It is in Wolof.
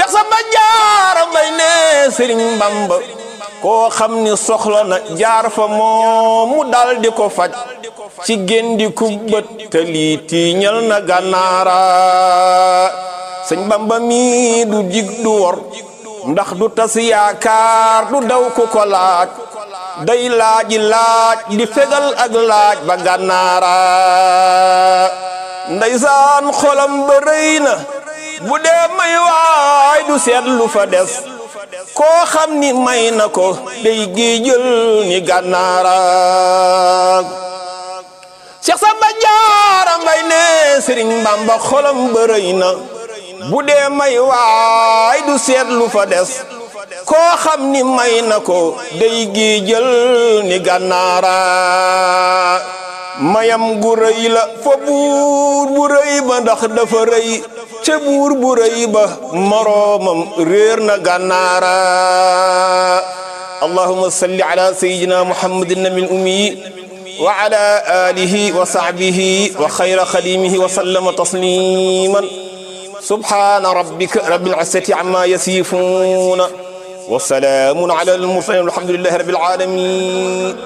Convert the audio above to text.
Cheikh Samba Jaara Mbay ne Sëriñ Bamba koo xam ni soxla na jaar fa moom mu dal di ko faj ci géndi kubbët te lii tiiñal na gànnaara sëñ Bamba mi du jig du wor ndax du tas yaakaar du daw ku ko laaj day laaji laaj di fegal ak laaj ba gànnaara ndeysaan xolam ba rëy na bu dee may waay du seet lu fa des koo xam ni may na ko day géejël ni gànnaara Cheikh Samba Jaara Mbay ne Sëriñ Bamba xolam ba rëy na bu dee may waay du seet lu fa des koo xam ni may na ko day géejël ni gànnaara mayam gu rëy la fa buur bu rëy ba ndax dafa rëy ca buur bu rëy ba moroomam réer na gànnaara allahumma salli ala sayyidina muhammadin nabil ummi wa ala alihi wa sahbihi wa xayra xadimihi wa sallama tasliman subhana rabbika rabbil izzati amma yasifuna wa salaamun ala al mursalin walhamdulillahi rabbil alamin